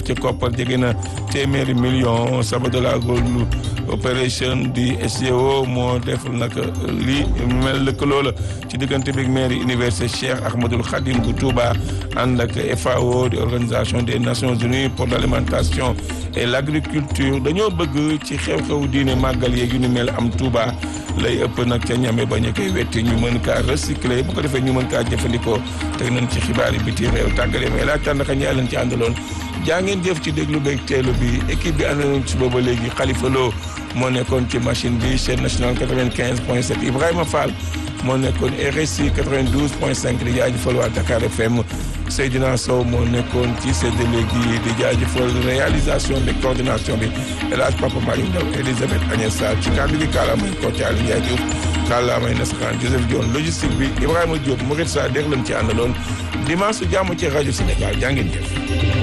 ci koppar jege na téeméeri million Sabodala Gold opération di SDO moo def nag lii mel lëkkaloo la ci diggante bi mairie université Cheikh Ahmadoul Khadim bu Touba ànd ak FAO di organisation des Nations Unies pour l'alimentation et l'agriculture dañoo bëgg ci xew-xew diine màggal yeeg yu ni mel am Touba lay ëpp nag ca ñame bañ a koy wetti ñu mën kaa recycler bu ko defee ñu mën kaa jëfandikoo teg nañ ci xibaar yi biti réew tàggale mais laaj tànn ñaa leen ci àndaloon jaa ngeen jëf ci déglu beeg teelu bi équipe bi ànd nañ ci booba léegi Khalifa Lo moo nekkoon ci machine bi chaîne nationale 95 point 7 Ibrahima Fall moo nekkoon RSI 92 point 5 di jaajëfal waa Dakar FM Seydina Sow moo nekkoon ci séddale gi di jaajëfal réalisation de coordination bi El Hadj Papa Malick Ndaw Elisabeth Agnès Sarr ci kàddu gi kàllaamay Kocc Aliou Ndiaye Diouf kàllaamay nasaraan Joseph Dione logistique bi Ibrahima Diop Mourid Sa dégg lañ ci àndaloon dimanche su jàmm ci rajo Sénégal jaa ngeen jëf